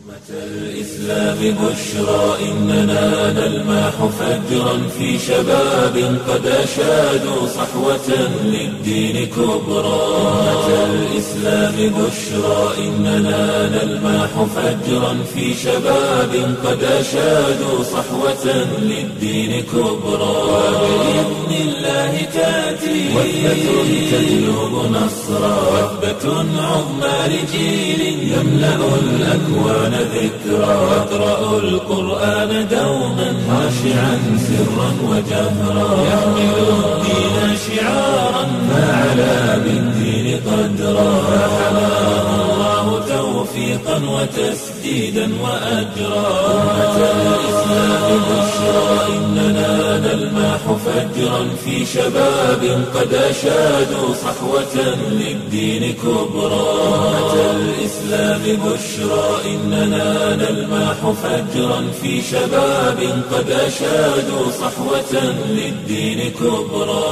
الإسلام بشرى إننا نلمح فجرا في شباب قد أشادوا صحوة للدين كبرى أمة الإسلام بشرى إننا نلمح فجرا في شباب قد أشادوا صحوة للدين كبرى وبإذن الله تأتي وثبة تجلب نصرا وثبة عظمى لجيل يملأ الأكوان ذكرا واقرأوا القرآن دوما خاشعا سرا وجهرا يحمل الدين شعارا فعلى بالدين قدرا فحماه الله توفيقا وتسديدا وأجرا أمة الإسلام بشرى إننا نلمح فجرا في شباب قد أشادوا صحوة للدين كبرى أمة الإسلام بشرى إننا نلمح فجرا في شباب قد أشادوا صحوة للدين كبرى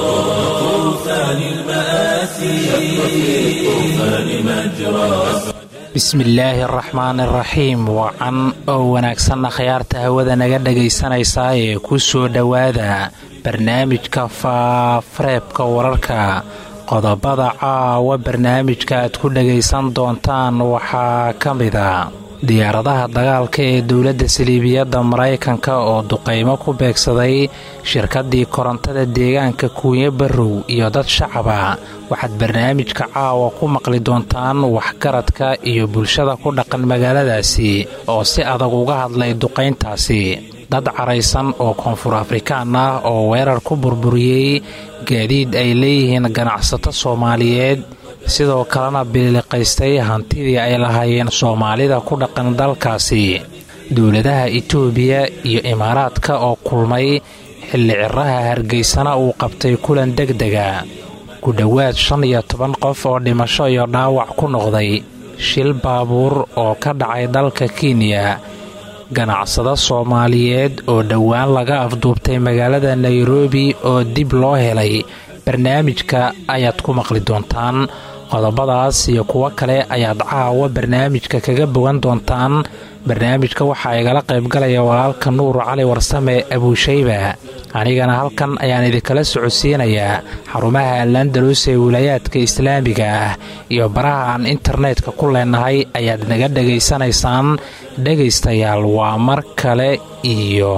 طوفان المآسي شق في الطوفان مجرى bismillaahi araxmaan iraxiim wacan oo wanaagsanna khayaarta hawada naga dhagaysanaysaa ee ku soo dhowaada barnaamijka faafareebka wararka qodobada caawa barnaamijka aad ku dhagaysan doontaan waxaa ka mida diyaaradaha dagaalka ee dowladda saliibiyadda maraykanka oo duqaymo ku beegsaday shirkaddii korontada deegaanka kuunye barrow iyo dad shacaba waxaad barnaamijka caawa ku maqli doontaan waxgaradka iyo bulshada ku dhaqan magaaladaasi oo si adag uga hadlay duqayntaasi dad caraysan oo koonfur afrikaan ah oo weerar ku burburiyey gaadiid ay leeyihiin ganacsato soomaaliyeed sidoo kalena biliiliqaystay hantidii ay lahaayeen soomaalida ku dhaqan dalkaasi dowladaha itoobiya iyo imaaraadka oo kulmay xilli ciraha hargeysana uu qabtay kulan degdega ku dhowaad shan iyo toban qof oo dhimasho iyo dhaawac ku noqday shil baabuur oo ka dhacay dalka kenya ganacsado soomaaliyeed oo dhowaan laga afduubtay magaalada nairobi oo dib loo helay barnaamijka ayaad ku maqli doontaan qodobadaas iyo kuwo kale ayaad caawa barnaamijka kaga bogan doontaan barnaamijka waxaa igala qaybgalaya walaalka nuur cali warsame abuushayba anigana halkan ayaan idinkala socodsiinayaa xarumaha alandalus ee wilaayaadka islaamiga ah iyo baraha aan internetka ku leenahay ayaad naga dhegaysanaysaan dhegaystayaal waa mar kale iyo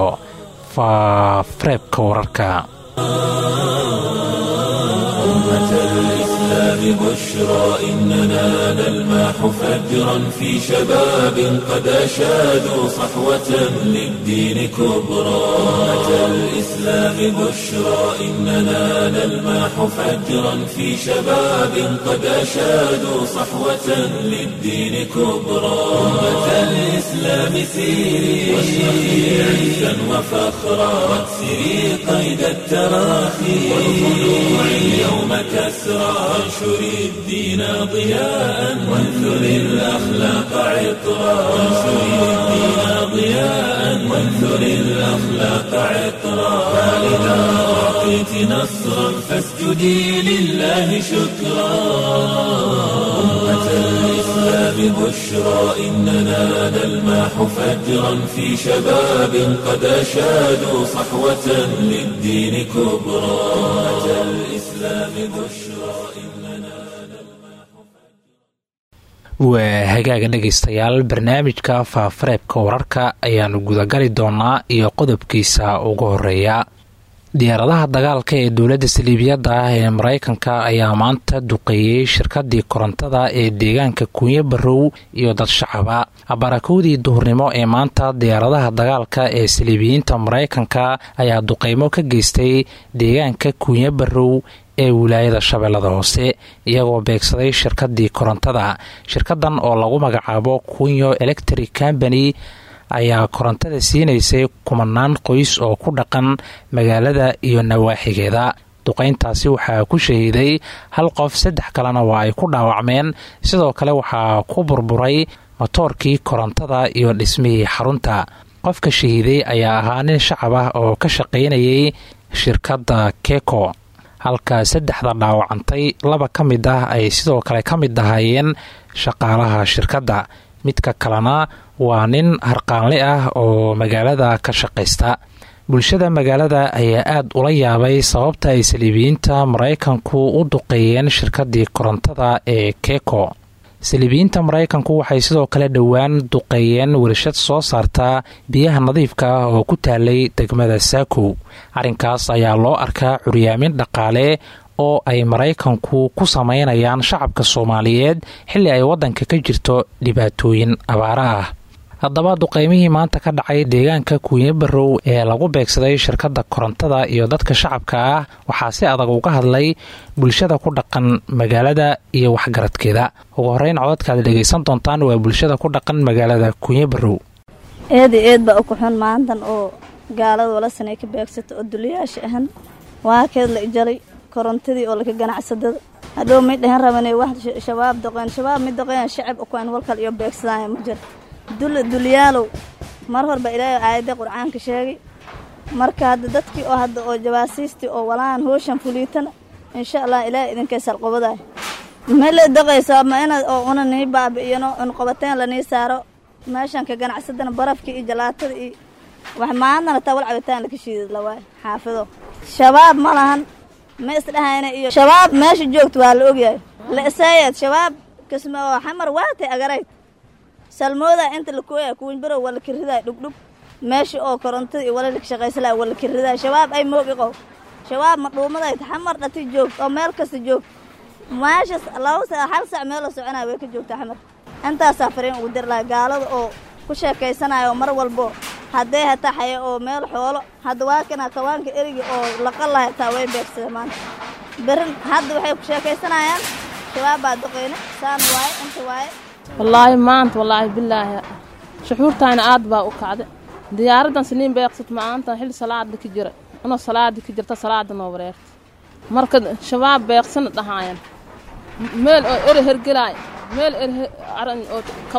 faafareebka wararka بشرى إننا نلمح فجرا في شباب قد أشادوا صحوة للدين كبرى أمة الإسلام بشرى إننا نلمح فجرا في شباب قد أشادوا صحوة للدين كبرى أمة الإسلام سيري واشرقي عزا وفخرا واكسري قيد التراخي والخلوع اليوم كسرى وانشر الدين ضياء وانثر الأخلاق عطرا وانشر الدين ضياء وانثر الأخلاق عطرا فإذا أعطيت نصرا فاسجدي لله شكرا أمة الإسلام بشرى إننا نلمح فجرا في شباب قد أشادوا صحوة للدين كبرى أمة الإسلام بشرى waa hagaaga dhegaystayaal barnaamijka faafareebka wararka ayaanu gudagali doonaa iyo qodobkiisa ugu horeeya diyaaradaha dagaalka ee dowladda saliibiyadda ah ee maraykanka ayaa maanta duqeeyey shirkadii korontada ee deegaanka kuunye barrow iyo dad shacaba barakowdii duhurnimo ee maanta diyaaradaha dagaalka ee saliibiyiinta maraykanka ayaa duqeymo ka geystay deegaanka kuunye barrow ee wilaayada shabeellada hoose iyagoo beegsaday shirkadii korontada shirkadan oo lagu magacaabo kunyo electric company ayaa korontada siinaysay kumanaan qoys oo ku dhaqan magaalada iyo nawaaxigeeda duqayntaasi waxaa ku shahiiday hal qof saddex kalena waa ay ku dhaawacmeen sidoo kale waxaa ku burburay matoorkii korontada iyo dhismihii xarunta qofka shahiiday ayaa ahaa nin shacab ah oo ka shaqaynayay shirkadda keko halka saddexda dhaawacantay laba ka mid ah ay sidoo kale ka mid ahaayeen shaqaalaha shirkadda midka kalena waa nin harqaanle ah oo magaalada ka shaqaysta bulshada magaalada ayaa aada ula yaabay sababta ay saliibiyiinta maraykanku u duqeeyeen shirkadii korontada ee keko saliibiyiinta maraykanku waxay sidoo kale dhowaan duqeeyeen warshad soo saarta biyaha nadiifka ah oo ku taalay degmada saakow arrinkaas ayaa loo arkaa curyaamin dhaqaale oo ay maraykanku ku sameynayaan shacabka soomaaliyeed xilli ay waddanka ka jirto dhibaatooyin abaara ah haddaba duqeymihii maanta ka dhacay deegaanka kuuye barow ee lagu beegsaday shirkadda korontada iyo dadka shacabka ah waxaa si adag uga hadlay bulshada ku dhaqan magaalada iyo waxgaradkeeda ugu horeyn codadkaad dhegaysan doontaan waa bulshada ku dhaqan magaalada kuuye barow eeda eed baa uku xun maantan oo gaalada walasanay ka beegsato oo duliyaasha ahan waa keed la ijalay korontadii oo laka ganacsadada hadhow may dhahan raban wax shabaab doqeen shabaab mid doqeen shacab ukuan walkal iyo beegsadaya ma jiro dul dulyaalow mar horba ilaahay aayadda qur'aanka sheegay marka hadda dadkii oo hadda oo jabaasiistii oo walaan hooshan fuliitana insha allah ilaahay idinkay salqobadaay ma la daqaysaa ma inaad oo una nii baabi'iyano un qabateen lanii saaro meeshan ka ganacsadana barafkii iyo jalaatada iyo wax maantana taa wal cabitaan laka shiidad lawaay xaafido shabaab ma lahan ma isdhahayna iyo shabaab meesha joogta waa la ogyahay la isaayaad shabaab kasma oo xamar waatay agarayd salmooda inta lakooya kuwin barow waa la kiridaay dhugdhug meesha oo korontada iyo wala laka shaqaysalaa waa la kiridaay shabaab ay moog iqow shabaab ma dhuumaday xamar dhati joogta oo meel kasta joogta meeshas laba sa hal sac meeloo soconaya way ka joogtaa xamar intaasaa fariin ugu dir lahay gaalada oo ku sheekaysanayo mar walbo haddee hataa xaya oo meel xoolo hadda waa kana kawaanka erigi oo laqal lahay hataa way beegsada maanta berin hadda waxay ku sheekaysanayaan shabaab baa duqeyne saan waaye inta waaye wallaahi maanta wallaahi bilaahi shuxuurtayna aad baa u kacday diyaaraddan siniin beeqsat maanta xilli salaada ka jira inoo salaada ka jirta salaada noo wareerta marka shabaab beeqsana dhahaayan meel oo ere hergelaay meel ere aran oo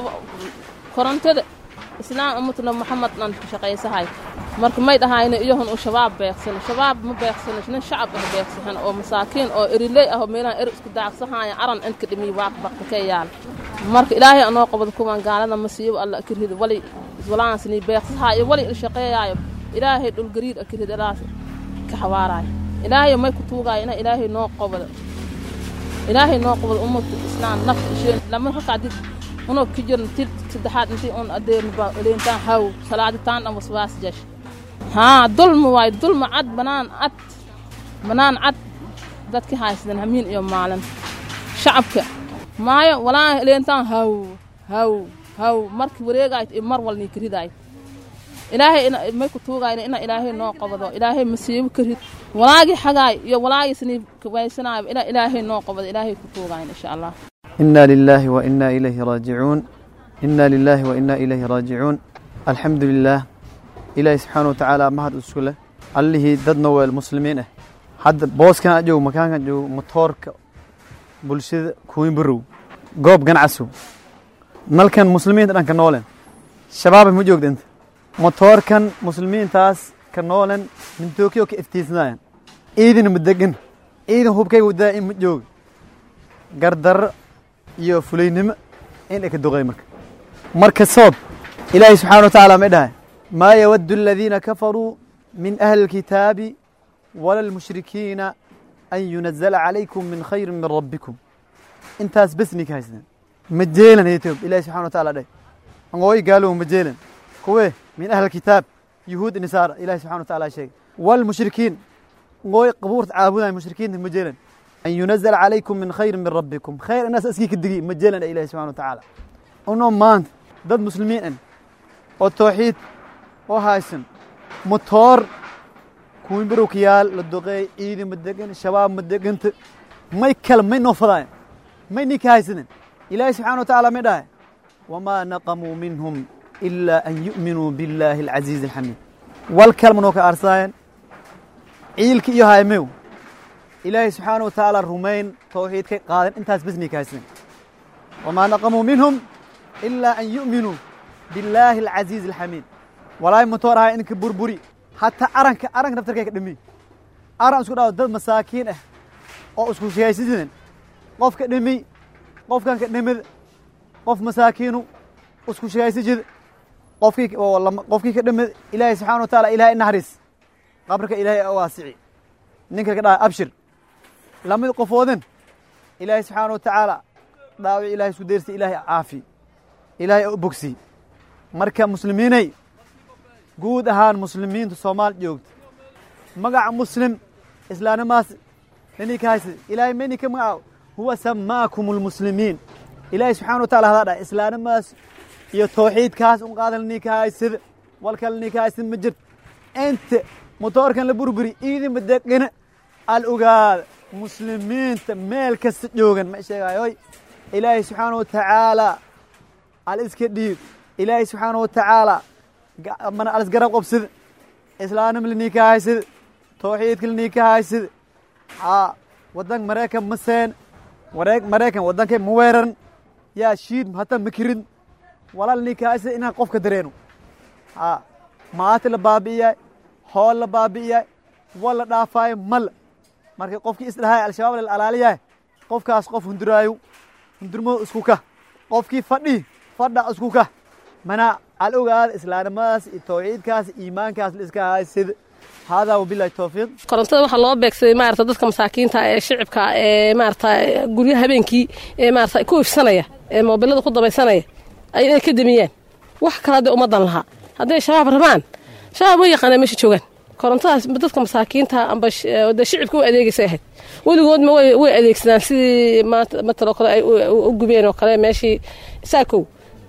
korontada islaam ummatna maxamed dhan ku shaqaysahay marka may dhahayna iyohon uu shabaab beeqsano shabaab ma beeqsano nin shacab ah beeqsahan oo masaakiin oo eriley ah oo meelaha er isku daaqsahaya aran inka dhimiy waaq baqta ka yaal marka ilaahay anoo qabad kuwan gaalada masiibo alla akirhid wali iswalaansni beeqsahaayo wali ilshaqeeyaayo ilaahay dhulgariir akirhid ilaas ka xawaaraayo ilaahay may ku tuugaayo ina ilaahay noo qabado ilaahay noo qabado ummadka islaam nafta isheen lama halkaadid unoo ka jirn tid saddexaad intii un adeernba eleentaan haw salaaditaan dhan waswaas jesh haa dulma waayo dulma cad banaan cad banaan cad dadka haysadan hamiin iyo maalin shacabka maayo walaa eleentaan haw haw haw marki wareegaayt iyo mar walnii karidaayt ilaahay may ku tuugayna ina ilaahay noo qabado ilaahay masiibo karid walaagii xagaay iyo walaagii sanii kabaysanaayo ina ilaahay noo qabado ilaahay ku tuugayna insha allah إنا لله وإنا إليه راجعون إنا لله وإنا إليه راجعون الحمد لله إلهي سبحانه وتعالى مهد أسكله اللي ددنا والمسلمين حد بوس كان جو مكان كان جو مطورك بلشد كوين برو قوب قنعسو نل كان مسلمين دان كان نولن شباب مجوك دنت مطور كان مسلمين تاس كان نولن من توكيو كافتيسناين إيدن مدقن إيدن هوب كي ودائم مجوك قردر iyo fulaynimo in ay ka duqay marka marka soob ilaahay subxaana wa tacaala may dhahay maa yawaddu aladiina kafaruu min ahli اlkitaabi wala lmushrikiina an yunazala calaykum min khayri min rabbikum intaas besni ka haysteen ma jeelan etoob ilahi subxana wa taala dhahay angooy gaalow ma jeelan kuwe min ahli alkitaab yuhuud nisaara ilahi subxana wa taala sheegay walmushrikiin angooy qabuurta caabudaay mushrikiinta ma jeelan أن ينزل عليكم من خير من ربكم خير الناس أسكيك الدقيق مجالا إلى سبحانه وتعالى أنهم مان ضد مسلمين أن والتوحيد وهايسن مطور كوين بروكيال للدقي إيدي مدقن الشباب مدقن ما يتكلم ما ينوفضاين ما ينيك هايسن إلهي سبحانه وتعالى مداه وما نقموا منهم إلا أن يؤمنوا بالله العزيز الحميد والكلمة نوك أرساين عيلك إيو هاي ميو إلهي سبحانه وتعالى الرمين توحيد كي قادن انتاس بزني كايسن وما نقموا منهم إلا أن يؤمنوا بالله العزيز الحميد ولا يمتورها إنك بربري حتى أرنك أرنك نفتر كيك دمي أرن اسكو داو دد مساكين اه أو اسكو سياسيدين قف كدمي قف كان كدمد قف مساكينو isku shagaysa jid qofkii qofkii ka dhamid ilaahay subxana wa taala ilahay naxariis qabrka ilaahay waasici ninka ka dhaha abshir lamid qofoodan ilaahay subxaana wa tacaala dhaawic ilahay isku deyrsa ilaahay caafi ilaahay u bogsi marka muslimiinay guud ahaan muslimiinta soomaal joogta magaca muslim islaanimaas nini ka haysa ilaahay mani ka magacaabo huwa samaakum almuslimiin ilaahay subxana wa taala hadaa dhaha islaanimaas iyo tawxiidkaas un qaadan ni ka haysada walkale ni ka haysada ma jirto inta motoorkan la burburi iidinba degana al ogaada muslimiinta meel kasta joogan ma sheegayoy ilaahay subxaana wa tacaala al iska dhiib ilaahay subxaana wa tacaala mana al isgarab qabsada islaanima lanii ka haysada tawxiidka lanii ka haysada haa wadanka maraykan ma seen maraykan wadankay ma weeraran yaa shiid hata ma kirin walaal nii ka haysada inaan qofka dareeno haa maati la baabi'iyay hool la baabi'iyay wal la dhaafaayo mal marka qofkii isdhahay al-shabaab la alaaliyahay qofkaas qof hunduraayo hundurmo isku ka qofkii fadhi fadha isku ka mana al ogaada islaanimadaas iyo tawxiidkaas iimaankaas la iska haysada haadaa wabilahi towfiiq korontada waxaa loo beegsaday maarata dadka masaakiinta ee shicibka ee maarata guryaha habeenkii ee maarata ku ifsanaya ee moobilada ku dabaysanaya ay inay ka damiyaan wax kale hadday ummadan lahaa hadday shabaab rabaan shabaab way yaqaanaa meesha joogaan korontadaas dadka masaakiinta amba de shicibka way adeegaysay ahayd weligoodma way adeegsadaan sidii mataloo kale ay u gubeen oo kale meeshii saakow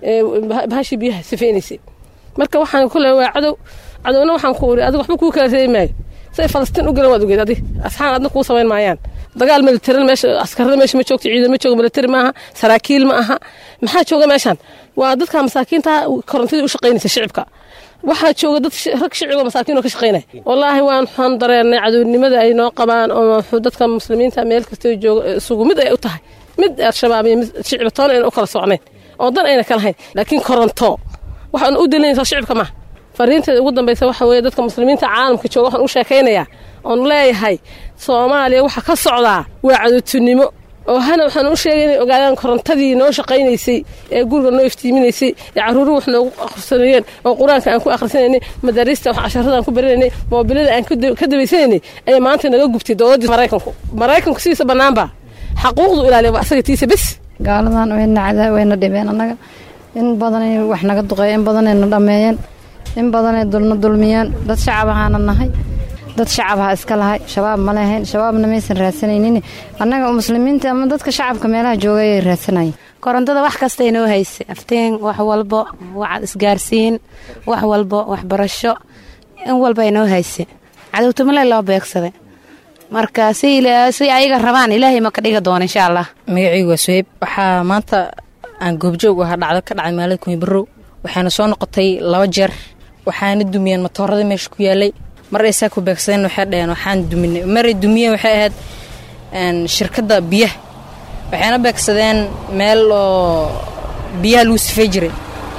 bahashii biyaha sifaynaysay marka waxaan kule waa cadow cadowna waxaan ku uri adiga waxba kuu kala reebi maayo say falastiin u galan waad ogeed adig asxaan adna kuu samayn maayaan dagaal militarin meesha askarada meesha ma joogto ciidan ma joogo militari maaha saraakiil ma aha maxaa jooga meeshaan waa dadka masaakiinta korontadii u shaqaynaysa shicibka waxaa jooga dad rag shiciboo masaakiin oo ka shaqaynaya wallaahi waan waxaan dareennay cadownimada ay noo qabaan oo dadka muslimiinta meel kastoo jooga isugu mid ay u tahay mid al-shabaab iyo mid shicib toona ayna u kala socnayn oo dan ayna ka lahayn laakiin koronto waxaan u dilinaysaa shicibka maaha fariinteeda ugu dambaysa waxa weeye dadka muslimiinta caalamka jooga waxaan u sheekaynayaa oon leeyahay soomaaliya waxa ka socdaa waa cadowtinimo oo hana waxaan u sheegay inay ogaadaan korontadii noo shaqaynaysay ee guriga noo iftiiminaysay ee carruuruhu wax noogu akhrisanayeen oo qur-aanka aan ku akhrisanaynay madaariista wax casharada aan ku baranaynay moobilada aan ka dabaysanaynay ayay maanta naga gubtay dowladdii maraykanku maraykanku sidiisa bannaanba xaquuqdu ilaaliya waa asaga tiisa bes gaaladan wayna cadaa wayna dhibeen annaga in badanay wax naga duqeey in badanayna dhammeeyeen in badanay dulna dulmiyeen dad shacab ahaana nahay dad shacabaha iska lahay shabaab ma lahayn shabaabna maysan raadsanaynin annaga muslimiinta ama dadka shacabka meelaha jooga ayay raadsanayeen korontada wax kasta inoo haysa aftiin wax walbo wax isgaarsiin wax walbo waxbarasho in walba inoo haysa cadowtumale loo beegsaday marka si ayaga rabaan ilaahay ma ka dhiga doona insha allah magacaygu waa suheyb waxaa maanta aan goobjoog ahaa dhacdo ka dhacay maalada kunyibarow waxaana soo noqotay laba jeer waxaana dumiyeen matoorada meesha ku yaalay mar ay saa ku beegsadeen waxay dhaheen waxaan duminay maray dumiyeen waxay ahayd shirkadda biyaha waxayna beegsadeen meel oo biyaha lagu sifay jiray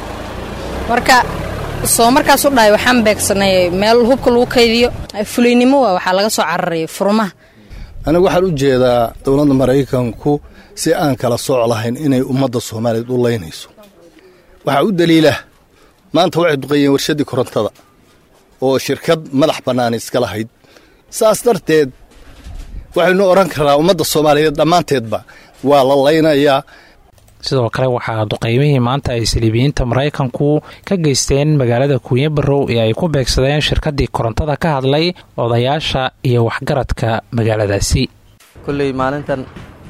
marka soo markaas u dhahay waxaan beegsanay meel hubka lagu kaydiyo fulaynimo waa waxaa laga soo cararayay furmaha anigu waxaan u jeedaa dowladda maraykanku si aan kala sooc lahayn inay ummadda soomaaliyeed u laynayso waxaa u daliila maanta waxay duqeeyeen warshaddii korontada oo shirkad madax bannaan iska lahayd saas darteed waxaynu odhan karaa ummadda soomaaliyeed dhammaanteedba waa la laynayaa sidoo kale waxaa duqeymihii maanta ay saliibiyiinta maraykanku ka geysteen magaalada kuunye barow ee ay ku beegsadeen shirkaddii korontada ka hadlay odayaasha iyo waxgaradka magaaladaasi kulley maalintan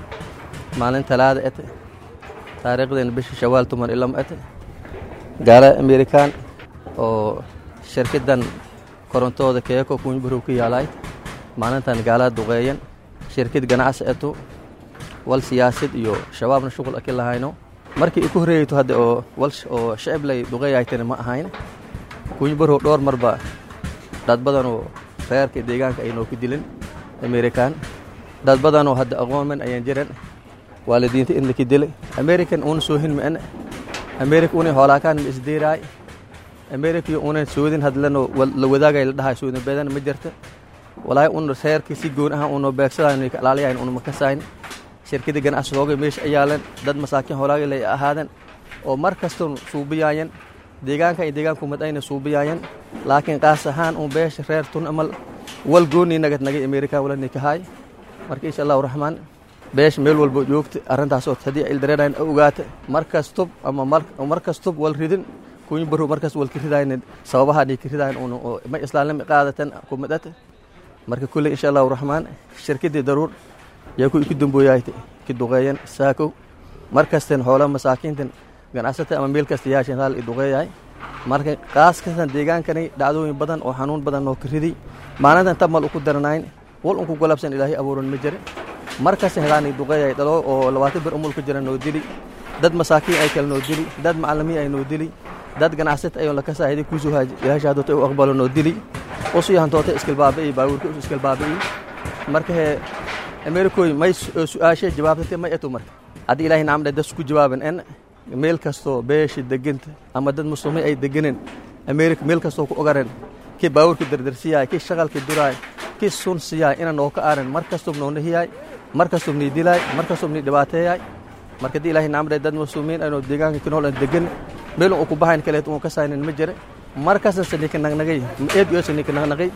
maalin talaada ete taariikhdeena bisha shawaal tuman ilam ete gaala amerikan oo shirkaddan korontooda keeko kuunye barow ku yaalaay maalintan gaalaa duqeeyan shirkad ganacsi etu wal siyaasad iyo shabaabna shuqul aki lahayno markii i ku horreeyeyto hadde oo wal oo shacib lay duqeeyaytana ma ahayn kuunyi barhow dhowr marba dad badanoo reerka deegaanka aynoo ku dilin amerikan dad badanoo hadda aqoonman ayaan jiran waalidiinta in laki dilay american una soohin ma ene america una hoolaakaan ma isdiiraay america iyo una soodin hadlano la wadaagay la dhahay soodin beedan ma jirta walaahi una reerka si goon ah una beegsadayn ka alaalayayn una makasayn shirkadda ganacsigooga meesha ayaalan dad masaakiin hoolaagay lay ahaadan oo mar kastoon suubiyaayeen deegaanka iyo deegaanku mid ayna suubiyaayeen laakiin qaas ahaan uun beesha reer tun amal wal goonnii nagad nagay amerika walani kahaay marka insha allahu raxmaan beesha meel walbo joogta arrintaasoo haddii ildareerayn ogaata mar kastub ama mar kastub wal ridin kuñu baru markas wal ka ridayn sababahaani ka ridayn un ma islaanima qaadatan kumadata marka kulley insha allahu raxmaan shirkadii daruur yaa ku iku dambooyaayta ki duqeeyan saakow mar kasten xoolaha masaakiintan ganacsata ama meel kasta yaashan raal i duqeeyahay marka qaas kastan deegaankani dhacdooyin badan oo xanuun badan oo ka riday maalintan tabmal uku daranayn wal unku golabsan ilaahay abuuran ma jira mar kasta hedaani duqeeyay dhalo oo labaatan bir umul ku jira noo dili dad masaakiin ay kale noo dili dad macalimiin ay noo dili dad ganacsata ayoon lakasaahiday kuusoo yaashaadota u aqbalo noo dili usu yahantoota iskilbaabi'i baabuurka usu iskilbaabi'i marka hee amerikoy may su-aashay jawaabtate may eto marka haddii ilaahay nacamdhe das ku jawaaban en meel kastoo beesha deganta ama dad muslimiin ay deganeen amerika meel kastoo ku ogareen kii baabuurka dardarsiyaay kii shaqalka duraay kii sun siyaay ina noo ka aaran mar kastoo noona hiyaay mar kastoo nii dilaay mar kastoo nii dhibaateeyaay marka haddii ilaahay nacamdhe dad muslimiin aynoo deegaanka ki nool aan degan meel uu ku bahayn kaleet uu ka saynin ma jira mar kastase nika nagnagay eed yoose nika nagnagay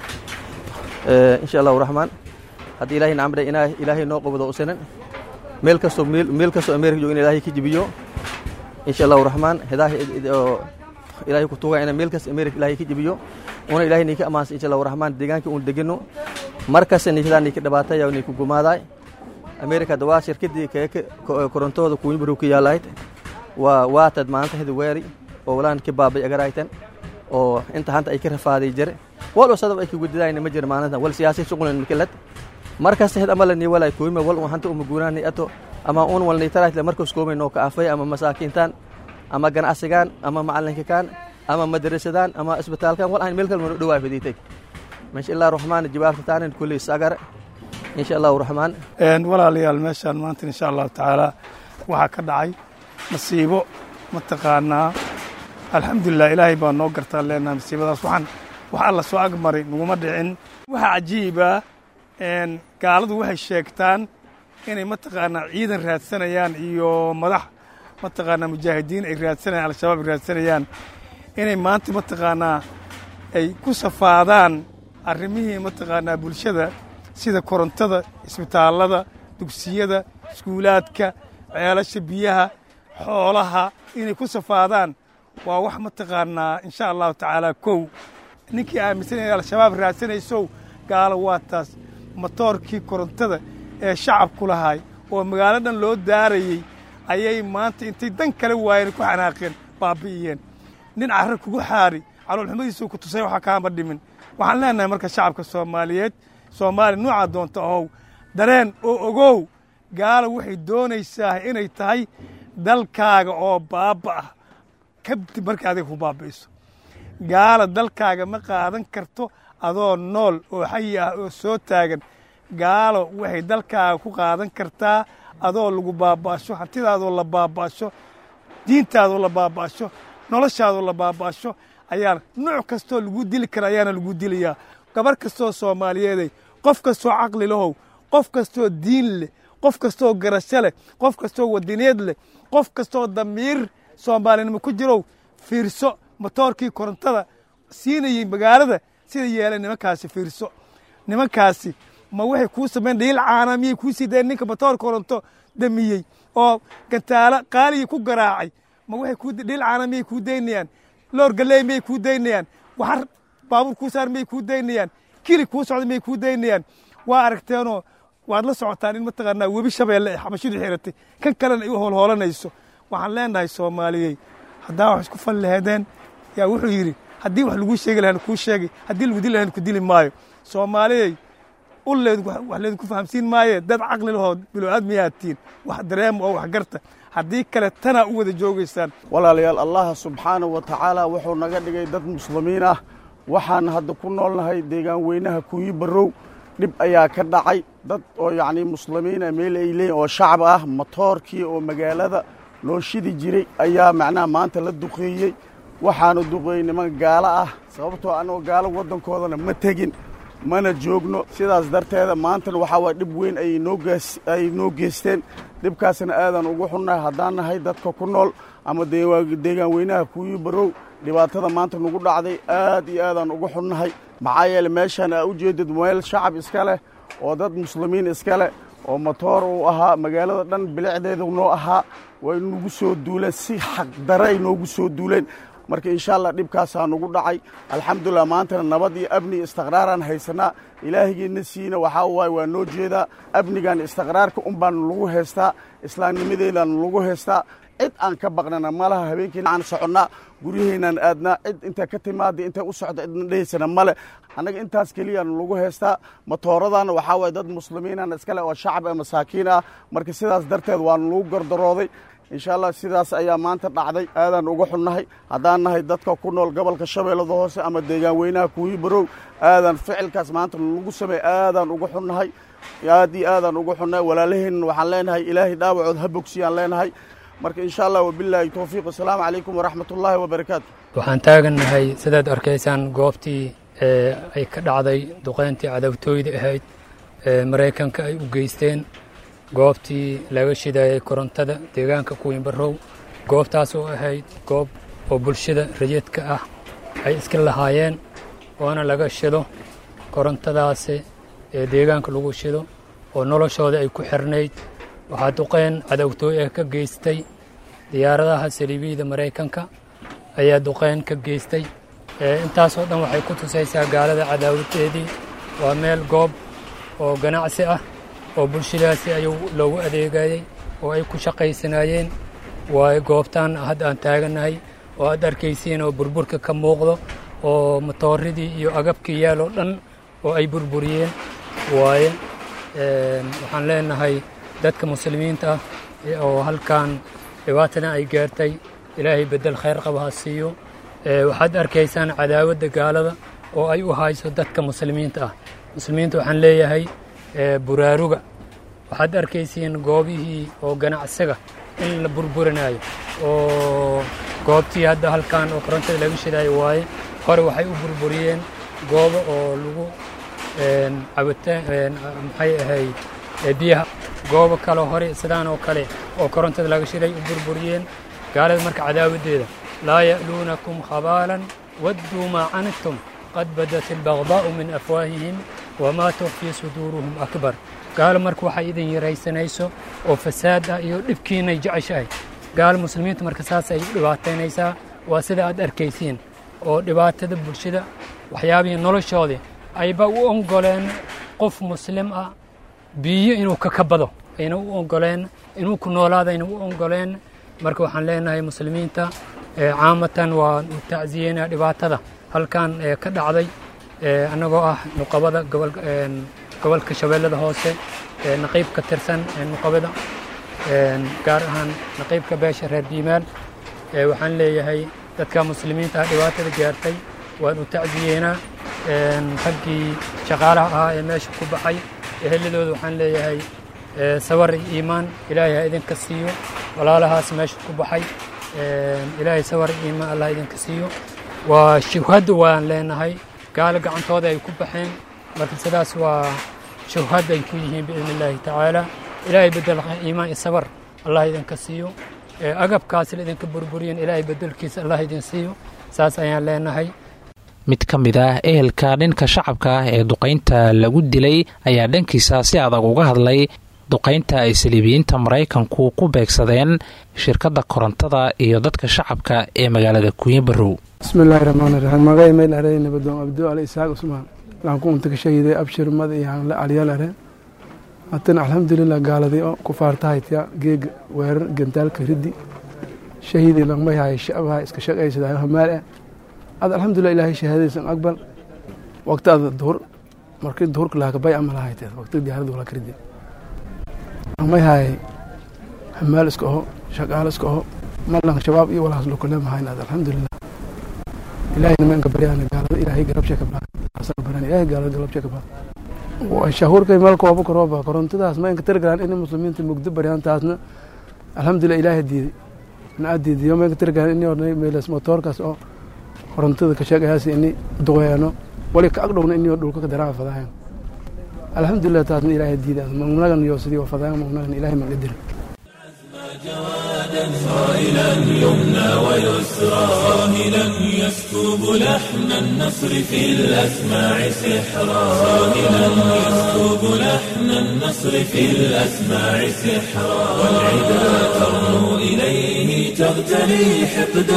insha allahu raxmaan haddii ilaahay nacamdhe inaa ilaahay noo qabado usanan meel kastoo meel kastoo amerika joogo in ilaahay ka jibiyo insha allahu raxmaan hedaah ilaahay ku tuga ina meel kasta amerika ilaahay ka jibiyo una ilaahay nika amaansa insha allahu raxmaan deegaankii uun degano mar kasta nikaa nika dhibaataya niku gumaadaay amerika dawaa shirkadii keeka korontooda kuuñi baru ka yaalayd waa waatad maanta hedi weeri oo walaan ka baabay agaraytan oo inta hanta ay ka rafaaday jire wal oo sadab ay ka gudidayna ma jira maalintan wal siyaasi shuqulan mikilad markasta hed amala ni walay kuima wal un hanta uma guunaani ato ama un wal nitaraatle markas koomay noo ka afay ama masaakiintaan ama ganacsigaan ama macalinkakaan ama madrasadaan ama isbitaalkan wal aan meel kale mana dhowaa fadiitay insha allah raxmaan jawaabta taanin kulli sagare insha allahu raxmaan walaalayaal meeshaan maanta insha allahu tacaala waxaa ka dhacay masiibo mataqaanaa alxamdulilah ilaahay baa noo gartaa leenaha masiibadaas waxaan wax alla soo agmaray naguma dhicin waxaa cajiiba gaaladu waxay sheegtaan inay mataqaanaa ciidan raadsanayaan iyo madax mataqaanaa mujaahidiin ay raadsanayaan al-shabaab ay raadsanayaan inay maanta mataqaanaa ay ku safaadaan arrimihii mataqaanaa bulshada sida korontada isbitaallada dugsiyada iskuulaadka ceelasha biyaha xoolaha inay ku safaadaan waa wax mataqaanaa insha allahu tacaala kow ninkii aaminsan inay al-shabaab raadsanaysow gaalo waa taas motoorkii korontada ee shacabku lahaay oo magaalo dhan loo daarayey ayay maanta intay dan kale waayeen ku xanaaqeen baabi'iyeen nin carra kugu xaari caloolxumadiisuu ku tusay waxaa kaama dhimin waxaan leenahay marka shacabka soomaaliyeed soomaaliya nuucaa doonta ahow dareen oo ogow gaala waxay doonaysaa inay tahay dalkaaga oo baaba ah kadib markii adiga ku baabi'iso gaala dalkaaga ma qaadan karto adoo nool oo xayi ah oo soo taagan gaalo waxay dalkaaga ku qaadan kartaa adoo lagu baaba'asho hantidaadoo la baaba'asho diintaadoo la baaba'asho noloshaadoo la baaba'asho ayaa nuuc kastoo lagu dili kara ayaana lagu dilayaa gabar kastoo soomaaliyeeday qof kastoo caqli lahow qof kastoo diin leh qof kastoo garasho leh qof kastoo wadineed leh qof kastoo damiir soomaalinimo ku jirow fiirso motoorkii korontada siinayey magaalada sida yeelay nimankaasi fiirso nimankaasi ma waxay kuu samayn dhiil caana miyay kuu sii dayen ninka motoor koronto damiyey oo gantaalo qaaligii ku garaacay ma waxay kuu dhiil caana miyay kuu daynayaan loor galley miyay kuu daynayaan waxar baabuur kuu saar miyay kuu daynayaan kili kuu socda miyay kuu daynayaan waa aragteenoo waad la socotaan in mataqaanaa webi shabeelle ay xabashidu xiratay kan kalena ay u hoolhoolanayso waxaan leenahay soomaaliyey haddaa wax isku fal laheedeen yaa wuxuu yidhi haddii wax laguu sheegi lahan kuu sheegay haddii lagu dili lahan ku dili maayo soomaaliyey ulleed wax leedinku fahamsiin maaye dad caqli lahoo bilow-aadmiyaad tihiin wax dareema oo wax garta haddii kale tanaa u wada joogaysaan walaalayaal allah subxaanahu wa tacaala wuxuu naga dhigay dad muslimiin ah waxaan hadda ku noolnahay deegaan weynaha kuuyi barrow dhib ayaa ka dhacay dad oo yacnii muslimiina meel ay leeyiin oo shacab ah motoorkii oo magaalada loo shidi jiray ayaa macnaha maanta la duqeeyey waxaanu duqeeyey niman gaalo ah sababtoo annagoo gaalo waddankoodana ma tegin mana joogno sidaas darteeda maantana waxaa waay dhib weyn ayay noo geysteen dhibkaasna aadan ugu xunnahay haddaan nahay dadka ku nool ama deegaan weynaha kuuyi barow dhibaatada maanta nagu dhacday aad iyo aadaan uga xunnahay maxaa yeele meeshaan aa u jeedid meel shacab iska leh oo dad muslimiin iska leh oo matoor uu ahaa magaalada dhan bilicdeedu noo ahaa way nagu soo duuleen si xaqdare ay noogu soo duuleen marka insha allah dhibkaasaa nagu dhacay alxamdulilah maantana nabad iyo amni iyo istiqraaraan haysanaa ilaahigiina siina waxaa waaye waa noo jeedaa amnigan istiqraarka un baan lagu haystaa islaamnimadeedaan lagu haystaa cid aan ka baqnana malaha habeenkiina aan soconnaa guryaheynaan aadnaa cid inta ka timaada intay u socda cidna dhehaysana male annaga intaas keliyaan lagu haystaa matooradana waxaa waaye dad muslimiinana iskale oo shacab ee masaakiin ah marka sidaas darteed waan lagu gardarooday insha allah sidaas ayaa maanta dhacday aadaan uga xunnahay haddaan nahay dadka ku nool gobolka shabeellada hoose ama deegaan weynaha kuwii barow aadaan ficilkaas maanta lagu sameey aadaan uga xunnahay aad iyo aadaan uga xunnahay walaalaheenna waxaan leenahay ilaahay dhaawacood ha bogsiyaan leenahay marka insha allah wabilaahi towfiiq asalaamu calaykum waraxmat ullaahi wabarakaatu waxaan taagannahay sidaad arkaysaan goobtii ay ka dhacday duqayntii cadawtooyda ahayd ee maraykanka ay u geysteen goobtii laga shidayay korontada deegaanka kuwiinbarow goobtaas oo ahayd goob oo bulshada rayidka ah ay iska lahaayeen oona laga shido korontadaasi ee deegaanka lagu shido oo noloshooda ay ku xirnayd waxaa duqayn cadawtooy ah ka geystay diyaaradaha saliibiyada maraykanka ayaa duqayn ka geystay intaasoo dhan waxay ku tusaysaa gaalada cadaawadeedii waa meel goob oo ganacsi ah oo bulshadaasi ayuu loogu adeegayey oo ay ku shaqaysanaayeen waayo goobtaan hadda aan taagannahay oo aad arkaysiin oo burburka ka muuqdo oo matooradii iyo agabkii yaaloo dhan oo ay burburiyeen waaye waxaan leenahay dadka muslimiinta ah oo halkan dhibaatadan ay gaartay ilaahay beddel khayr qaba ha siiyo waxaad arkaysaan cadaawadda gaalada oo ay u hayso dadka muslimiinta ah muslimiinta waxaan leeyahay buraaruga waxaad arkaysiin goobihii oo ganacsiga in la burburinayo oo goobtii hadda halkan oo korontada laga shidayo waaye hore waxay u burburiyeen goobo oo lagu cabitaan maxay ahayd biyaha goobo kale hore sidaan oo kale oo korontada laga shiday u burburiyeen gaalada marka cadaawaddeeda laa ya'luunakum khabaalan wadduu maa canidtum qad badat albagdaa'u min afwaahihim wamaa tukfii suduuruhum akbar gaalo marka waxay idin yaraysanayso oo fasaad ah iyo dhibkiinay jeceshahay gaalo muslimiinta marka saas ay u dhibaataynaysaa waa sida aad arkaysiin oo dhibaatada bulshada waxyaabihii noloshoodii ayba u ongoleen qof muslim ah biyo inuu ka kabado ayna u ongoleen inuu ku noolaadayna u ongoleen marka waxaan leenahay muslimiinta caamatan waan u tacsiyeynaa dhibaatada halkan ka dhacday annagoo ah nuqabada gobolka shabeellada hoose naqiib ka tirsan nuqabada gaar ahaan naqiibka beesha reer biimaal waxaan leeyahay dadka muslimiinta ah dhibaatada gaartay waan u tacsiyeynaa raggii shaqaalaha ahaa ee meesha ku baxay eheladooda waxaan leeyahay sawar iyo iimaan ilaahay ha idinka siiyo walaalahaas meesha ku baxay ilaahay sawar iyo iimaan allah idinka siiyo waa shuhadda waan leenahay gaalo gacantooda ay ku baxeen marka sidaas waa shuhad ay ku yihiin biidn illaahi tacaala ilaahay bedel iimaan iyo sabar allah idinka siiyo agabkaas la idinka burburiyen ilaahay bedelkiisa allah idin siiyo saas ayaan leenahay mid ka mid ah ehelka dhinka shacabka ah ee duqaynta lagu dilay ayaa dhankiisa si adag uga hadlay duqaynta ay saliibiyiinta maraykanku ku beegsadeen shirkadda korontada iyo dadka shacabka ee magaalada kunyabarow bismillaahi raxmaani raxiim magay mayl arey nabadoon abdo ali isaaq usmaan waxaan ku unta ka shahiday abshir mad iyo hanle alyal are hatan alxamdulilah gaaladii oo ku faartahaytya geega weerar gantaalka riddi shahidii langmay hay shabaha iska shaqaysadayo hamaal ah ad alxamdulilah ilaahay shahaadaysan aqbal waqti ada duhur markii duhurka laha kabay ama lahayteed waqti diyaaradu wala karidi langmay hay hamaal iska oho shaqaalo iska oho malan shabaab iyo walaas lokole mahayn ad alxamdulilah ilaahay nimanka baryana gaalada ilaahay garabshe ka baa asaga baryana ilaahay gaalada garabshe ka baa shahuurkay meel kooba karooba korontadaas ma inka tirgalaan in muslimiinta mugdo baryaan taasna alxamdulilah ilaahay diiday na diidiyo ma inka tirgalaan ini ornay meelas motoorkaas oo korontada ka sheegayaas ini duqeeno wali ka agdhowna ini dhulka ka daraa fadaayan alxamdulilah taasna ilaahay diiday magnagan iyo sidii fadaayan magnagan ilaahay maga dirin جوادا صائلا يمنى ويسرى صاهلا يسكب لحن النصر في الأسماع سحرا صاهلا يسكب لحن النصر في الأسماع سحرا والعدا ترنو إليه تغتلي حقدا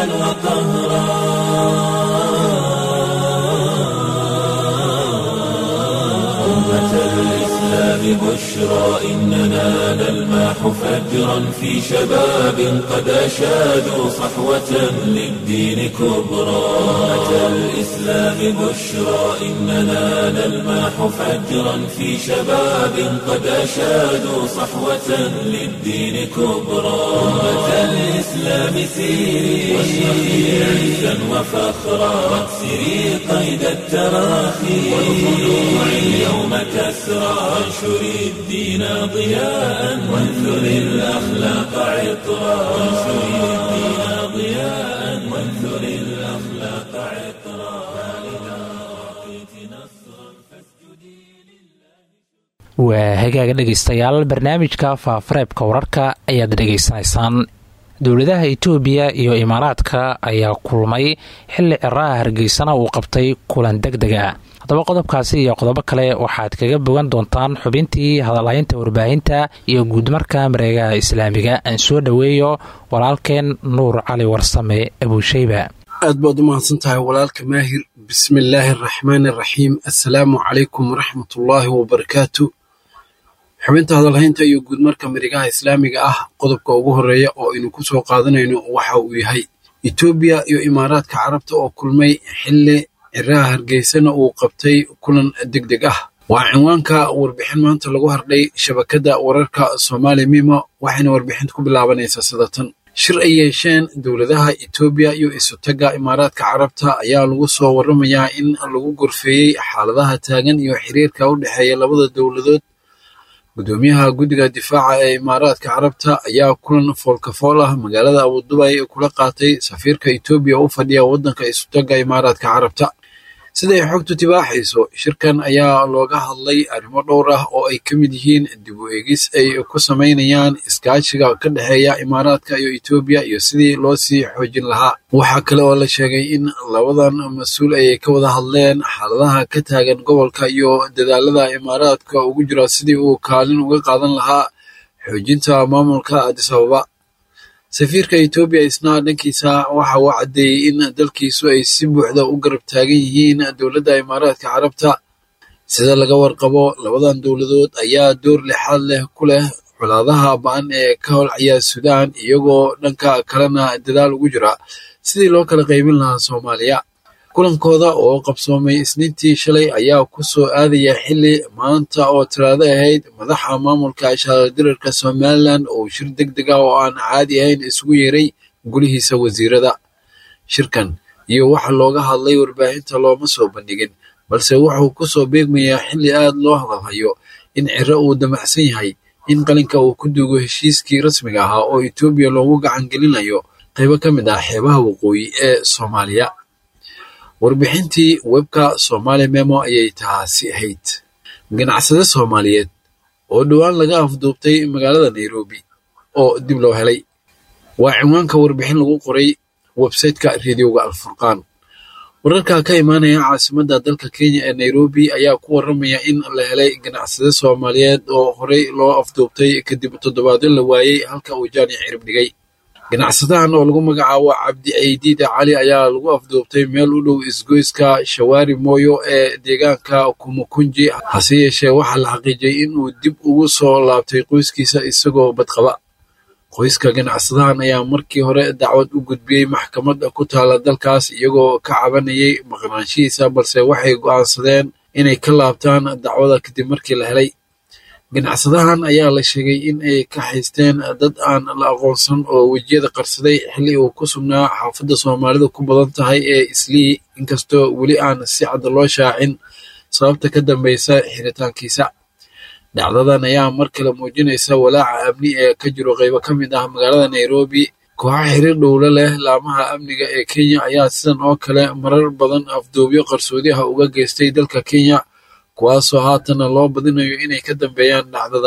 وقهرا أمة الإسلام بشرى إننا نلماح فجرا في شباب قد أشادوا صحوة للدين كبرى أمة الإسلام بشرى إننا نلماح فجرا في شباب قد أشادوا صحوة للدين كبرى أمة الإسلام سيري واشرقي عزا وفخرا واكسري قيد التراخي والخلوع اليوم كسرى وانشري الدين ضياء وانثري الأخلاق عطرا وانشري الدين ضياء وانثري الأخلاق عطرا فإذا أعطيت نصرا waa hagaaga dhegaystayaal barnaamijka faafareebka wararka ayaad dhegaysanaysaan dowladaha itoobiya iyo imaaraadka ayaa kulmay xilli ciraha hargeysana uu qabtay kulan deg dega haddaba qodobkaasi iyo qodobo kale waxaad kaga bogan doontaan xubintii hadalhaynta warbaahinta iyo guudmarka mareegaha islaamiga aan soo dhoweeyo walaalkeen nuur cali warsame abuusheyba aad baad u mahadsan tahay walaalka maahir bismillaahi araxmaani araxiim assalaamu calaykum waraxmatullaahi wabarakaatu xubinta hadalhaynta iyo guudmarka marigaha islaamiga ah qodobka ugu horeeya oo aynu ku soo qaadanayno waxa uu yahay etoobiya iyo imaaraadka carabta oo kulmay xilli ciraha hargeysana uu qabtay kulan deg deg ah waa cinwaanka warbixin maanta lagu hardhay shabakadda wararka soomaali mimo waxayna warbixinta ku bilaabanaysaa sidatan shir ay yeesheen dowladaha etoobiya iyo isutagga imaaraadka carabta ayaa lagu soo warramayaa in lagu gorfeeyey xaaladaha taagan iyo xiriirka u dhexeeya labada dowladood gudoomiyaha guddiga difaaca ee imaaraadka carabta ayaa kulan foolkafool ah magaalada abudubay kula qaatay safiirka etoobiya u fadhiya waddanka isutagga imaaraadka carabta siday xogtu tibaaxayso shirkan ayaa looga hadlay arrimo dhowr ah oo ay ka mid yihiin dib u eegis ay ku samaynayaan iskaashiga ka dhexeeya imaaraadka iyo etoobiya iyo sidii loo sii xoojin lahaa waxaa kale oo la sheegay in labadan mas-uul ayay ka wada hadleen xaaladaha ka taagan gobolka iyo dadaalada imaaraadka ugu jira sidii uu kaalin uga qaadan lahaa xoojinta maamulka adis ababa safiirka etoobiya isna dhankiisa waxa uu caddeeyey in dalkiisu ay si buuxda u garab taagan yihiin dowladda imaaraadka carabta sida laga warqabo labadan dowladood ayaa door lixaad leh ku leh colaadaha ba-an ee ka holcaya suudaan iyagoo dhanka kalena dadaal ugu jira sidii loo kala qaybin lahaa soomaaliya kulankooda oo qabsoomay isniintii shalay ayaa ku soo aadaya xilli maanta oo talaado ahayd madaxa maamulka shaardirarka somalilan oo shir deg deg ah oo aan caadi ahayn isugu yeeray gulihiisa wasiirada shirkan iyo waxa looga hadlay warbaahinta looma soo bandhigin balse wuxuu ku soo beegmayaa xilli aad loo hadalhayo in ciro uu damacsan yahay in qalinka uu ku duugo heshiiskii rasmiga ahaa oo etoobiya loogu gacan gelinayo qaybo ka mid ah xeebaha waqooyi ee soomaaliya warbixintii webka somaali memo ayay taasi ahayd ganacsade soomaaliyeed oo dhowaan laga afduubtay magaalada nairobi oo dib loo helay waa cinwaanka warbixin lagu qoray websayteka rediyoga alfurqaan wararka ka imaanaya caasimadda dalka kenya ee nairobi ayaa ku warramaya in la helay ganacsade soomaaliyeed oo horey loo afduubtay kadib toddobaadyo la waayey halka uu jaani cirib dhigay ganacsadahan oo lagu magacaabo cabdi ceydiida cali ayaa lagu afduubtay meel u dhow isgoyska shawaari mooyo ee deegaanka kumukunji hase yeeshee waxaa la xaqiijiyey in uu dib ugu soo laabtay qoyskiisa isagoo badqaba qoyska ganacsadahan ayaa markii hore dacwad u gudbiyey maxkamad ku taala dalkaas iyagoo ka cabanayay maqnaanshihiisa balse waxay go'aansadeen inay ka laabtaan dacwada kadib markii la helay ganacsadahan ayaa la sheegay in ay ka haysteen dad aan la aqoonsan oo wejiyada qarsaday xilli uu ku sugnaa xaafadda soomaalidu ku badan tahay ee islii inkastoo weli aan si cad loo shaacin sababta ka dambeysa xiritaankiisa dhacdadan ayaa mar kale muujinaysa walaaca amni ee ka jiro qaybo ka mid ah magaalada nairobi kooxa xiriir dhowlo leh laamaha amniga ee kenya ayaa sidan oo kale marar badan afduubyo qarsoodiha uga geystay dalka kenya kuwaasoo haatana loo badinayo inay ka dambeeyaan dhacdadani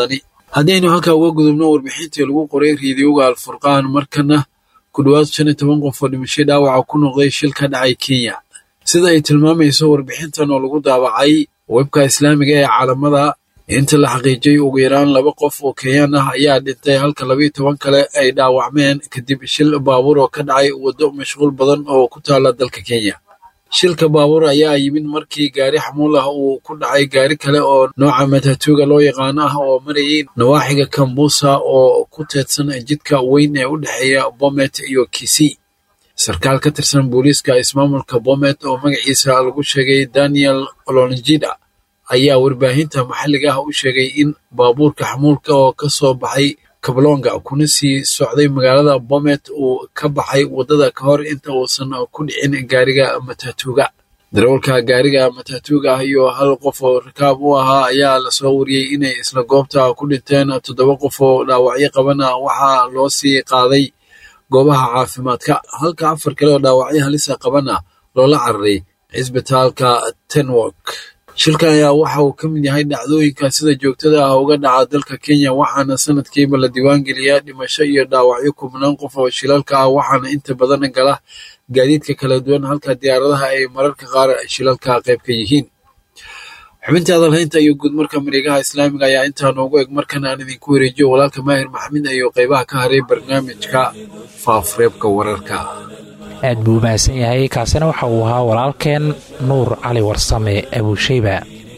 haddaynu halkaa uga gudubno warbixintii lagu qoray riidiyowga alfurqaan markana ku dhowaad shan iyo toban qof oo dhimashay dhaawaca ku noqday shil ka dhacay kenya sida ay tilmaamayso warbixintan oo lagu daabacay webka islaamiga ee caalamada inta la xaqiijiyey ugu yaraan laba qof oo kenyaan ah ayaa dhintay halka labayo toban kale ay dhaawacmeen kadib shil baabuur oo ka dhacay waddo mashquul badan oo ku taala dalka kenya shilka baabuur ayaa yimid markii gaari xamuul ah uu ku dhacay gaari kale oo nooca matatuuga loo yaqaano ah oo marayay nawaaxiga kambusa oo ku teedsan jidka weyn ee u dhexeeya bomet iyo kisii sarkaal ka tirsan booliiska ismaamulka bomet oo magaciisa lagu sheegay daniel olonjida ayaa warbaahinta maxalliga ah u sheegay in baabuurka xamuulka oo ka soo baxay kablonga kuna sii socday magaalada bomet uu ka baxay waddada ka hor inta uusan ku dhicin gaariga matatuuga darawalka gaariga matatuuga ah iyo hal qof oo rakaab u ahaa ayaa lasoo wariyey inay isla goobta ku dhinteen toddoba qof oo dhaawacyo qabana waxaa loo sii qaaday goobaha caafimaadka halka afar kale oo dhaawacyo halisa qabana loola cararay cisbitaalka tenwok shilkan ayaa waxa uu ka mid yahay dhacdooyinka sida joogtada ah uga dhaca dalka kenya waxaana sanadkiiba la diiwaangeliyaa dhimasho iyo dhaawacyo kubnaan qof oo shilalka ah waxaana inta badan gala gaadiidka kala duwan halka diyaaradaha ay mararka qaar shilalka qayb ka yihiin xubintii hadalhaynta iyo guudmarka mareegaha islaamiga ayaa intaa noogu eg markan aan idinku wareejiyo walaalka maahir maxamed iyo qaybaha ka haray barnaamijka faafreebka wararka aad buu mahadsan yahay kaasina waxa uu ahaa walaalkeen nuur cali warsame abuushayba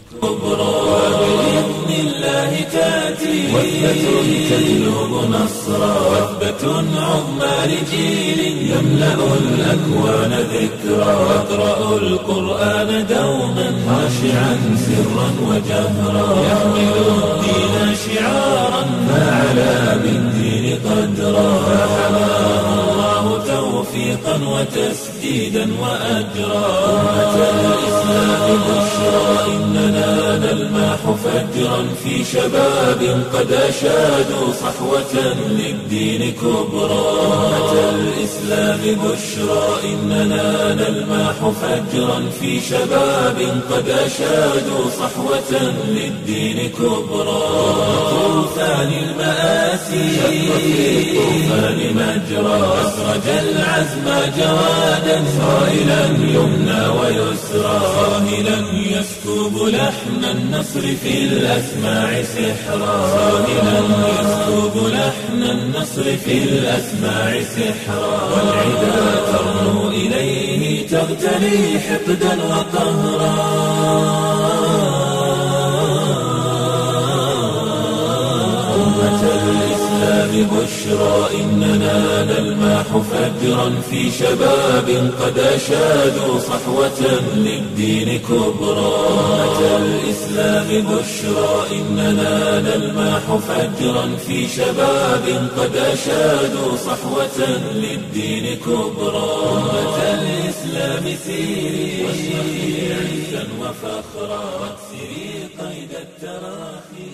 وثبة تجلب نصرا وثبة عظمى لجيل يملأ الأكوان ذكرا يقرأ القرآن دوما خاشعا سرا وجهرا يحمل الدين شعارا فعلى بالدين قدرا فحماه الله توفيقا وتسديدا وأجرا أمة الإسلام بشرى إننا نلمح فجرا في شباب قد أشادوا صحوة للدين كبرى أمة الإسلام بشرى إننا نلمح فجرا في شباب قد أشادوا صحوة للدين كبرى طوفان المآسي شق في الطوفان مجرى أسرج العزم جوادا صائلا يمنى ويسرى صاهلا يسكب لحن النصر في الأسماع سحرا صاهلا يسكب لحن النصر في الأسماع سحرا والعدا ترنو إليه تغتلي حقدا وقهرا أمة الإسلام بشرى إننا نلمح فجرا في شباب قد أشادوا صحوة للدين كبرى أمة الإسلام بشرى إننا نلمح فجرا في شباب قد أشادوا صحوة للدين كبرى أمة الإسلام سيري واشرقي عزا وفخرا واكسري قيد التراخي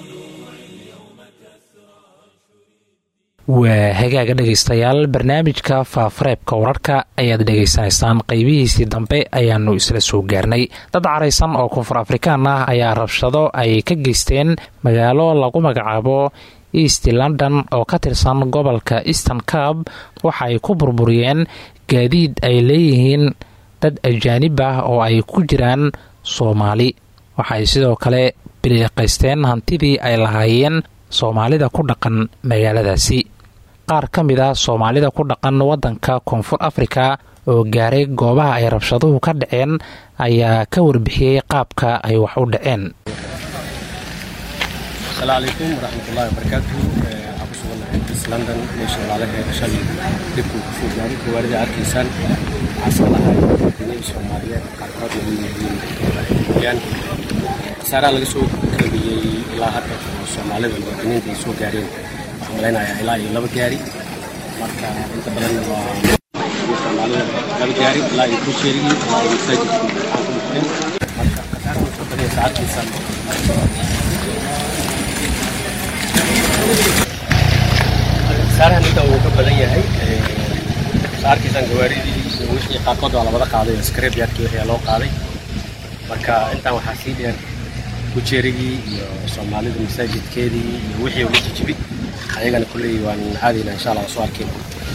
waa hagaaga dhegaystayaal barnaamijka faafareebka wararka ayaad dhegaysanaysaan qaybihiisii dambe ayaanu isla soo gaarnay dad caraysan oo koonfur afrikaan ah ayaa rabshado ay ka geysteen magaalo lagu magacaabo east london oo ka tirsan gobolka eastern cab waxa ay ku burburiyeen gaadiid ay leeyihiin dad ajaanib ah oo ay ku jiraan soomaali waxaay sidoo kale biliiqaysteen hantidii ay lahaayeen soomaalida ku dhaqan magaaladaasi qaar ka mid a soomaalida ku dhaqan waddanka koonfur afrika oo gaaray goobaha ay rabshaduhu ka dhaceen ayaa ka warbixiyey qaabka ay wax u dhaceen asalaamu calaykum waraxmatullaahi wabarakaatuhu waxaan ku sugannahay east london meesha walaalaha shalay dhibkuu ku soo gaaray gawaarida arkaysaan waxaa iska lahay muwaadiniin soomaaliyeed qaarkood lagu yihiin khasaaraha laga soo kordhiyey ilaa hadda oo soomaalida muwaadiniinta ay soo gaareen waxaan malaynayaa ilaa iyo laba gaari marka inta badanna waa soomaalida laba gaari ilaa iyo kusheerigii ilaa iyo masaajidkii waxaan ku dhufteen marka khasaaraha wuxuu badaya saacadkiisaan khasaarahan inta uu ka badan yahay saarkiisan gawaaridii wixii qaarkood waa labada qaaday oo skrebyadkii wixii loo qaaday marka intaan waxaa sii dheer kujeerigii iyo soomaalida masaajidkeedii iyo wixii uga jijibi ayagana kulley waan caadayna insha allah soo arkayna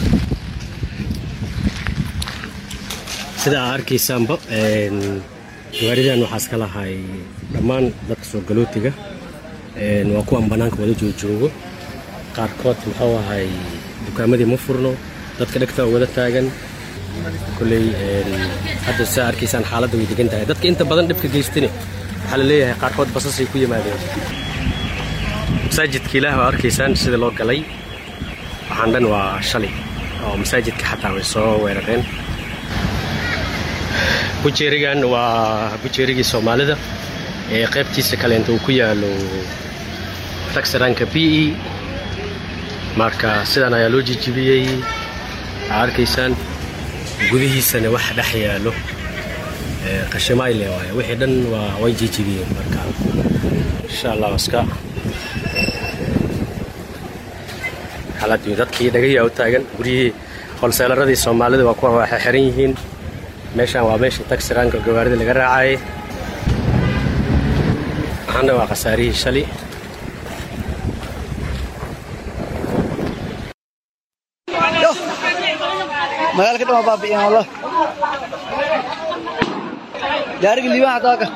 sida aa arkaysaanba gawaaridan waxaa iska lahay dhammaan dadka soo galootiga waa kuwan bannaanka wada joojoogo qaarkood muxuu ahay dukaamadii ma furno dadka dhegta wada taagan kulley hadda saa arkaysaan xaaladda way degan tahay dadka inta badan dhibka geystane waxaa la leeyahay qaarkood basasay ku yimaadeen masaajidka ilaah waa arkaysaan sida loo galay waxaan dhan waa shalay oo masaajidka xataa way soo weerareen bujeerigan waa bujeerigii soomaalida ee qaybtiisa kaleenta uu ku yaalo taxiranka b e marka sidan ayaa loo jijibiyey aa arkaysaan gudihiisana waxa dhex yaalo qashimayle waay wixii dhan waa way jijibiyeen marka insha allah iska xaaladii dadkii dhagayaa u taagan guryihii holseelaradii soomaalida waa kuwa waxay xiran yihiin meeshaan waa meeshii taxiranka gawaarida laga raacayay waxaana waa khasaarihii shalay magaalka dhan waa baabi'iyeen wallah gaariga liibaan hataa ka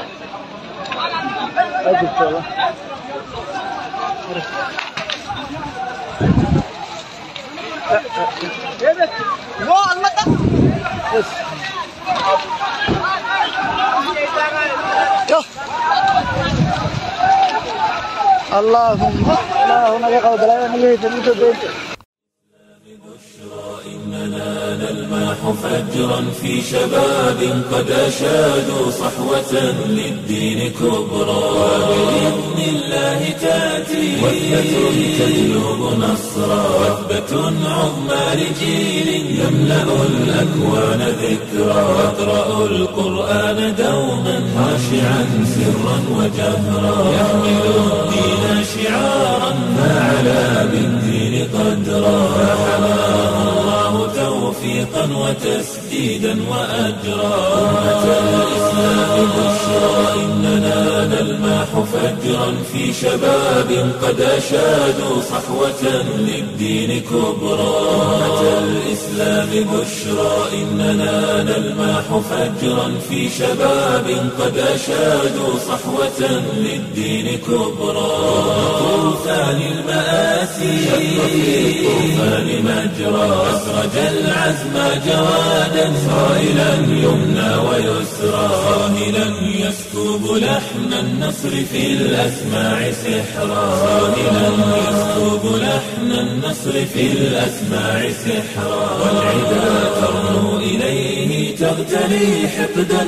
اللهم اللهم لك قول لا نلهي تنوت بيت إننا نلمح فجرا في شباب قد أشادوا صحوة للدين كبرى وبإذن الله تأتي وثبة تجلب نصرا وثبة عظمى لجيل يملأ الأكوان ذكرا يقرأ القرآن دوما خاشعا سرا وجهرا يحمل الدين شعارا فعلى بالدين قدرا فحماه الله توفيقا وتسديدا وأجرا أمة الإسلام بشرى إننا نلمح فجرا في شباب قد أشادوا صحوة للدين كبرى أمة الإسلام بشرى إننا نلمح فجرا في شباب قد أشادوا صحوة للدين كبرى طوفان المآسي شق في الطوفان مجرى أسرج العزم جوادا صائلا يمنى ويسرى صاهلا يسكب لحن النصر في الأسماع سحرا صاهلا يسكب لحن النصر في الأسماع سحرا والعدا ترنو إليه تغتلي حقدا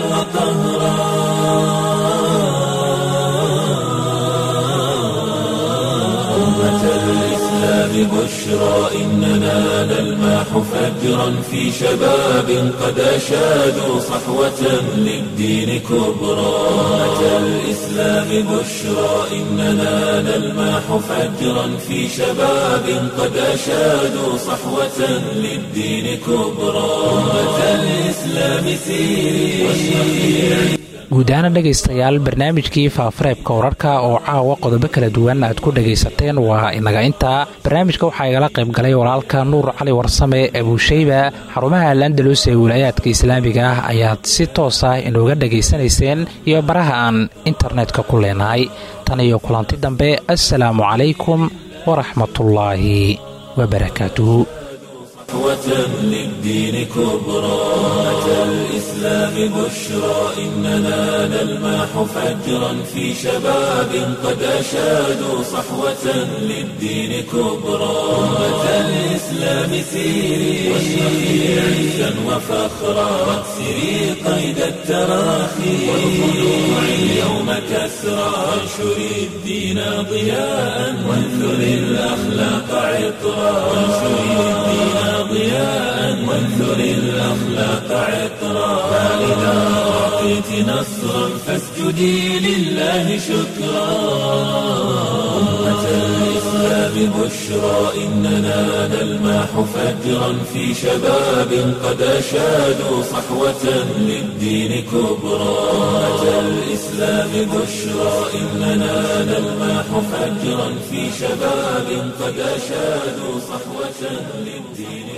وقهرا أمة الإسلام بشرى إننا نلمح فجرا في شباب قد أشادوا صحوة للدين كبرى أمة الإسلام بشرى إننا نلمح فجرا في شباب قد أشادوا صحوة للدين كبرى أمة الإسلام سيري واشرقي guud ahaana dhegaystayaal barnaamijkii faafareebka wararka oo caawa qodobo kala duwan aad ku dhagaysateen waa inaga intaa barnaamijka waxaa igala qayb galay walaalka nuur cali warsame abuushayba xarumaha landalus ee wilaayaadka islaamiga ah ayaad si toos ah inooga dhegaysanayseen iyo baraha aan internetka ku leenahay tan iyo kulanti dambe assalaamu calaykum waraxmatullaahi wabarakaatuhu صحوة للدين كبرى أتى الإسلام بشرى إننا نلمح فجرا في شباب قد أشادوا صحوة للدين كبرى أتى الإسلام سيري واشرقي عزا وفخرا واكسري قيد التراخي والخلوع اليوم كسرى وانشري الدين ضياء وانثري الأخلاق عطرا وانشري الدين ضياء وانثر الأخلاق عطرا فإذا أعطيت نصرا فاسجدي لله شكرا أمة الإسلام الإسلام بشرى إننا نلمح فجرا في شباب قد أشادوا صحوة للدين كبرى أتى الإسلام بشرى إننا نلمح فجرا في شباب قد أشادوا صحوة للدين